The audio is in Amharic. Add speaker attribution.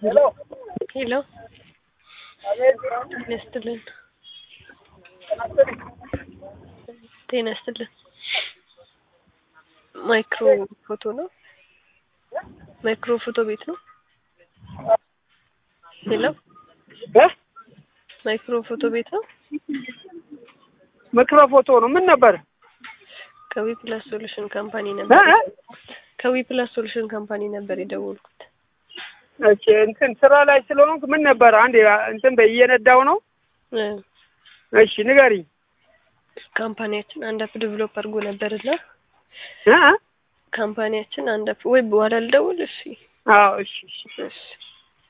Speaker 1: ሄሎ ጤና ይስጥልን ጤና ይስጥልን ማይክሮ ፎቶ ነው ማይክሮ ፎቶ ቤት ነው ሄሎ
Speaker 2: እ
Speaker 1: ማይክሮ ፎቶ ቤት ነው
Speaker 2: ምክረ ፎቶ ነው። ምን ነበር?
Speaker 1: ከዊ ፕላስ ሶሉሽን ካምፓኒ
Speaker 2: እ
Speaker 1: ነበር
Speaker 2: እ?
Speaker 1: ከዊ ፕላስ ሶሉሽን ካምፓኒ ነበር የደወልኩት
Speaker 2: እሺ እንትን ስራ ላይ ስለሆንኩ ምን ነበር? አንድ እንትን በይ እየነዳው ነው።
Speaker 1: እ
Speaker 2: እሺ ንገሪኝ።
Speaker 1: ካምፓኒያችን አንድ አፕ ዴቨሎፕ አድርጎ ነበርና
Speaker 2: እ እ?
Speaker 1: ካምፓኒያችን አንድ አፕ ወይ በኋላ ልደውል እሺ
Speaker 2: አዎ እሺ እሺ
Speaker 1: እሺ